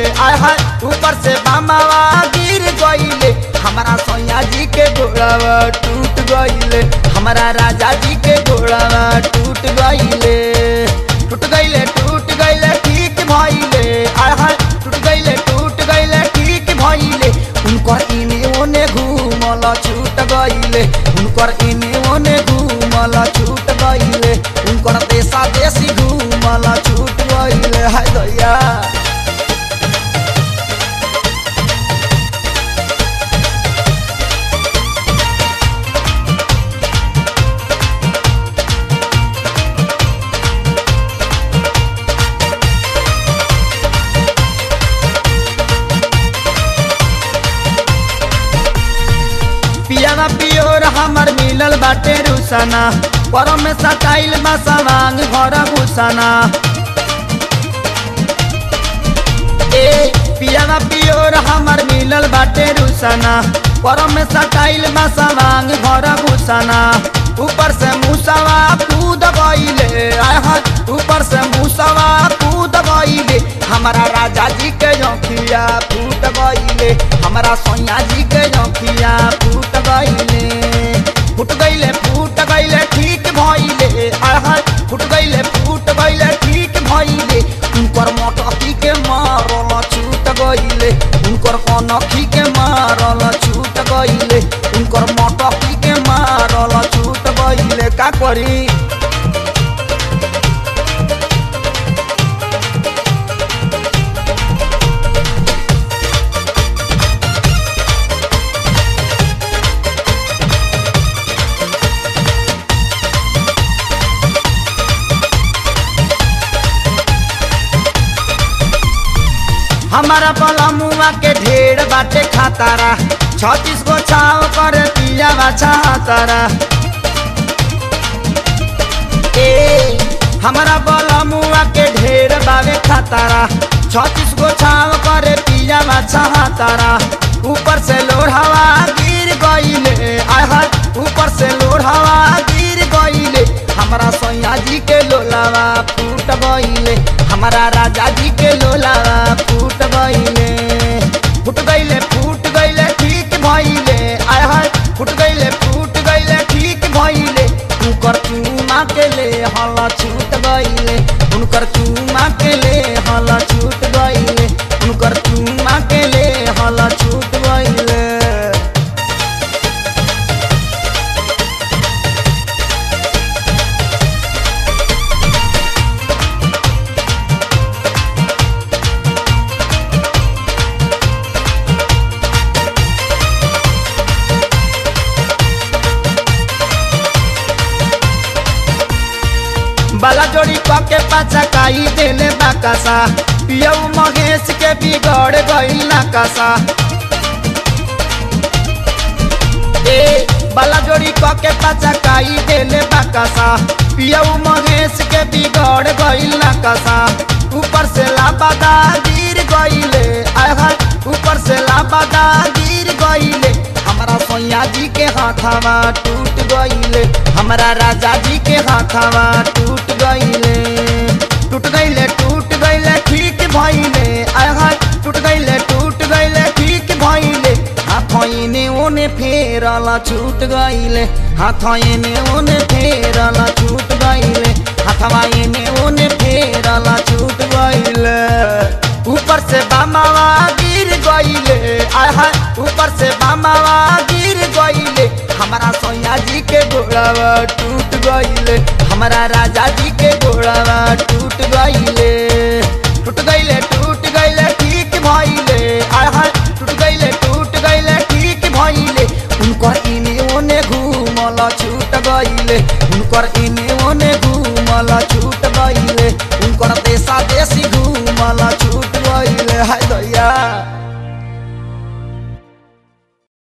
आय हाय ऊपर से बामावा गिर गईले हमारा सैया जी के घोड़ावा टूट गईले हमारा राजा जी के घोड़ावा टूट गईले टूट गईले टूट गईले ठीक भइले आय हाय टूट गईले टूट गईले ठीक भइले उनकर इने ओने घूमल छूट गईले उनकर इने ओने घूमल छूट गईले उनकर देशा देशी घूमल छूट गईले हाय दैया पियावा पियोर हमर मिलल बाटे रुसना पर में सटाइल बा सवांग घर घुसना ए पियावा पियोर हमर मिलल बाटे रुसना पर में सटाइल बा सवांग घर घुसना ऊपर से मुसवा कूद गईले आय हाय ऊपर से मुसवा कूद गईले हमारा राजा जी के जोखिया फूट गईले हमारा सोनिया जी के जोखिया फूट गईले फूट गईले फूट गईले ठीक भइले आय हाय फूट गईले फूट गईले ठीक भइले उनकर मोटकी के मारल छूट गईले उनकर कनखी के मारल छूट गईले उनकर मोटकी के मारल छूट गईले का करी हमारा पलमुआ के ढेर बाटे खातारा छत्तीस गो छाव कर पिया बाछा तारा ए हमारा बलमुआ के ढेर बावे खातारा छत्तीस गो छाव कर पिया बाछा तारा ऊपर से लोढ़ावा गिर गईले आय हाय ऊपर से लोढ़ावा गिर गईले हमारा सैया जी के लोलावा फूट गईले हमारा राजा जी के लोलावा फूट गईले फूट गईले फूट गईले ठीक भइले आय हाय फूट गईले फूट गईले ठीक भइले उनकर चूमा के ले हल छूट गईले उनकर चूमा के ले हल छूट गईले उनकर चूमा के ले हल छूट गईले बाला जोड़ी पके पाचा काई देले बाकासा पियऊ महेश के बिगड़ गईल नाकासा ए बाला जोड़ी पके पाचा काई देले बाकासा पियऊ महेश के बिगड़ गईल नाकासा ऊपर से लाबादा गिर गईले आय हाय ऊपर से लाबादा गिर गईले हमारा सैया जी के हाथावा टूट गईले हमारा राजा जी के हाथावा टूट गईले टूट गईले टूट गईले ठीक भइले आय हाय टूट गईले टूट गईले ठीक भइले हाथ एने ओने फेरल छूट गईले हाथ एने ओने फेरल छूट गईले हाथवा एने ओने फेरल छूट गईले ऊपर से बामावा गिर गईले आय हाय ऊपर से बामावा गिर गईले हमारा सैया जी के घोड़ावा टूट गईले हमारा राजा जी के घोड़ावा टूट